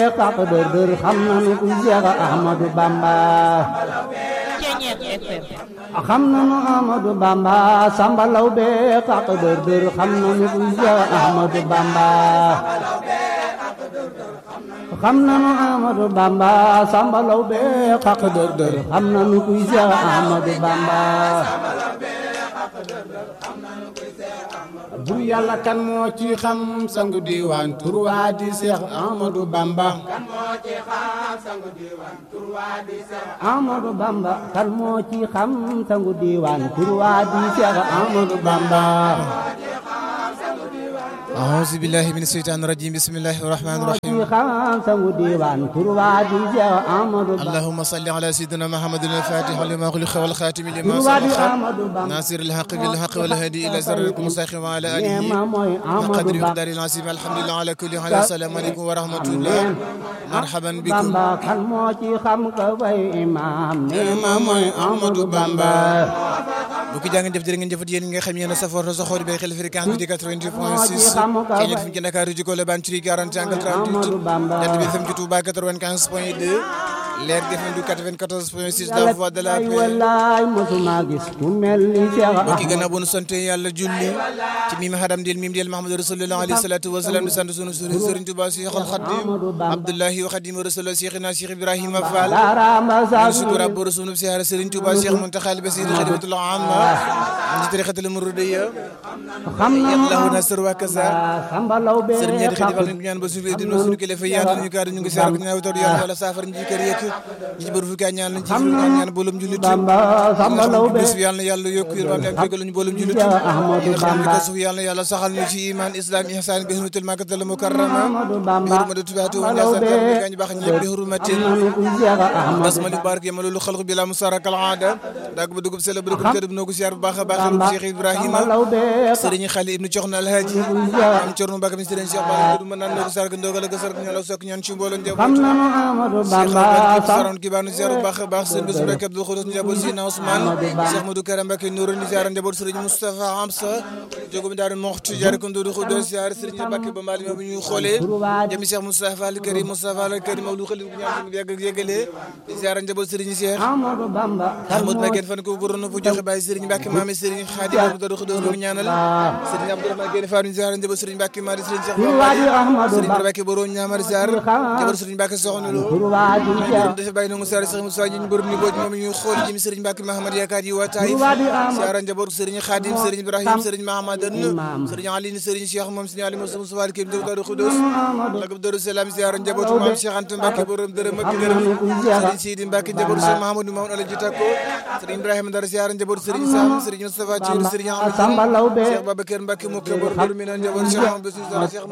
xaq dër dër xam nanu kuy Seex Ahmadu Bamba xam nanu Ahmadu Bamba Samba Lawbe xaq dër dër xam nanu kuy Seex Ahmadu Bamba xam nanu Ahmadu Bamba Samba Lawbe xaq dër dër xam nanu kuy Seex Ahmadu Bamba bur yàlla kan moo ci xam sangu diwaan tur waa di Seex Ahmadu Bamba Ahmadu Bamba kan moo ci xam sangu diwaan tur waa di Seex Ahmadu Bamba أعوذ بالله من الشيطان الرجيم بسم الله الرحمن moo ci الرحيم xam sangu diwaan tur waa di Seex Ahmadu Bamba اللهم صل على سيدنا محمد الفاتح لما خلق والخاتم tur لما waa di سبق Ahmadu Bamba ناصر الحق بالحق والهادي إلى صراطك المستقيم وعلى آله neema mooy Ahmadu وقدر Bamba يقدر العظيم الحمد لله على كل حال السلام عليكم ورحمة الله مرحبا بكم Bamba kan moo ci xam ka way imaam neema mooy Ahmadu Bamba bu ko jàngeen jëf jërë ngeen jëfat yéen ñi nga xam yéen a safoor sa xool bay xel fréquence bi di 88 point 6 ci ñett fi ci Dakar ci Colobane ci 40 angle 38 jant bi FM ci Touba 95 point 2 leer gi FM du 94 point 6 la voix de la ay paix wallaay mosuma gis ku mel ni Seex mbokki Ahmadu gannaaw bu nu sant yàlla julli ci mim hadam del mim del Mahamadou Rasulullah alayhi salatu wa salam di sant sunu sëriñ Sëriñ Touba Cheikhul Khadim Abdullahi wa Khadim Rasulullah Cheikhina Cheikh Ibrahima Fall Darama ñu sa sukura bu sunu siyaara Sëriñ Touba Cheikh Muntaxa Basir Khadimatul Amma ci tariqatul Muridiyya xam na yallahu nasr wa kaza Samba Lawbe sëriñ ñeenti xëy xaq defal nañu ñaan ba suuf di suñu kilifa yaatal ñu kaar ñu ngi siyaar ko ñaaw taw yàlla wala saafara ñu ci kër yëkk ñi ci bëru fukki at ñaan lañ ci fukki at ñaan boolum jullit Bamba Samba Lawbe bis bi yàlla na yàlla yokk yërmande ak jégal ñu boolum jullit Seex Ahmadu ñi nga xam ne Bamba ko suuf yàlla na yàlla saxal ñu ci iman islam ihsan bi hurmatil makkatal mukarrama Ahmadu bi Bamba hurmati tubaatu wa Samba nasan Lawbe kan gañ baax ñi bi hurmatil nanu kuy Seex Ahmadu basmali barke yama loolu xalq bi la musaraka al aada dag ba dugub sele ba dugub kër bi noo ko siyaar bu baax a baax Bamba Cheikh Ibrahima Samba Lawbe sëriñ xali ibnu coxna alhaaji am corno mbàkke mi sëriñ Cheikh Bara du mën naan noo ko sarga ndogal ak sarga ñoo la sokk ñaan ci mbooloo njaboot xam nanu Ahmadu Bamba Cheikh Samba saroon ki baanu ziar bu baax a baax sëriñ Bassirou Mbacké Abdou Khoudoss njaboot Sina Ousmane Cheikh Modou Kara Mbacké Nourou ni ziar njaboot sëriñ Moustapha Amsa jogum daaru moxtu jaar ko Ndoudou Khoudoss ziar sëriñ Mbacké ba mbaali ma bu ñu xoolee jëmi Cheikh Moustapha al Karim Moustapha al Karim Mawlou Khalil bu ñaan ñu yàgg ak yëgalee ziar njaboot sëriñ Cheikh Ahmadu Bamba Ahmad Mbacké fan ko goroon bu joxe bàyyi sëriñ Mbacké maami sëriñ Khadim Abdou Khoudoss ñu ñaanal sëriñ Abdourahmane Guèye Fatou ziar njaboot sëriñ Mbacké mari sëriñ Cheikh Turwaadi Ahmadu sëriñ Bamba Mbacké borom ñaamar ziar jabar sëriñ Mbacké soxna lo Turwaadi Seex dafa bàyyi nangu saar Cheikh Moussa ñu borom ni booj moom ñu xool jëm sëriñ Mbacké Mahamad yaakaar yi waa Taïf Turwaadi Ahmadu ziara njaboot sëriñ Khadim sëriñ Ibrahim sëriñ Mahamadan sëriñ Ali sëriñ Cheikh moom sëriñ Ali Moussa Moussa Al Kim Daaru Khoudoss lagab Daaru Salaam ziara njabootu maam Cheikh Anta Mbacké borom dërëm ak dërëm sëriñ Sidi Mbacké njabootu Cheikh Mahamadou Mamadou Alaji Takko sëriñ Ibrahima Dar ziara njabootu sëriñ Sam sëriñ Moustapha Thiir sëriñ Samba Amadou Lawbe Cheikh Babacar Mbacké mu ko bor bor mi naan njabootu Cheikh Mahamadou Bassirou Cheikh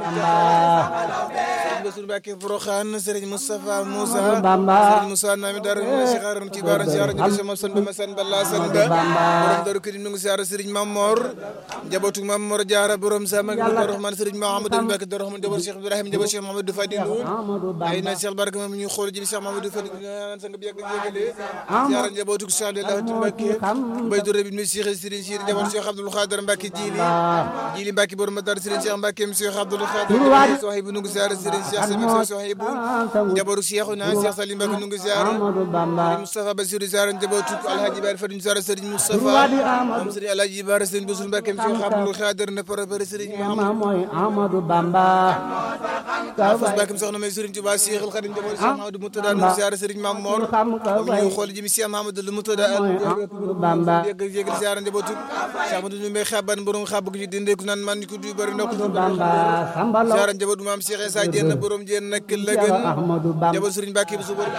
Sëriñ Bassirou Mbacké Forokhane sëriñ Moustapha Moussa Bamba sëriñ Moussa Nami Dar Cheikh Aram ci Baara ziara njabootu Cheikh Moussa Bamba San Balla San Ba borom Daru Karim nu ngi ziara sëriñ Mamor njabootu Mamor Diarra borom Sama Darou Rahman sëriñ Mahamadou Mbacké Darou Rahman njabootu Cheikh Ibrahima njabootu Cheikh Mahamadou Fadilou Ahmadu ay Bamba na Cheikh Barka moom ñu xool ji Cheikh Mamadou Fadi ñaan sang bi yàgg yëgale ziara njabootu Cheikh Abdoulaye Mbacké bay dore bi mi Cheikh Serigne Cheikh njabootu Cheikh Abdoul Khadir Mbacké Jili Jili Mbacké borom Madar Serigne Cheikh Mbacké mi Cheikh Abdoul Khadir Sohibou nu ngi ziara Serigne Cheikh Sami Sohibou njabootu Cheikh na Cheikh Salim Mbacké nu ngi ziara Ahmadu Bamba Moustapha Bassirou ziara njabootu Alhaji Bari Fadi ziara Serigne Moustapha moom Serigne Alhaji Bari Serigne Bassirou Mbacké mi Cheikh Abdoul Khadir na préparé Serigne ma mooy Ahmadu Bamba Fas Mbacké mi soxna may Serigne Touba Cheikhul Khadim njabootu Cheikh Mahamadou Moutada nu ngi ziara Serigne Mame Mor xam ka moom ñu xool ji mi Cheikh Mahamadou Moutada Ahmadu Bamba yëg yëgal ziara njabootu Cheikh Amadou Ndoumbé xaban borom xab gi dinde ku naan man ko du bari ndok Bamba Samba Lawbe ziara njabootu maam Cheikh Issa Diène borom Diène nak la gën Ahmadu Bamba njabootu Serigne Mbacké bi su borom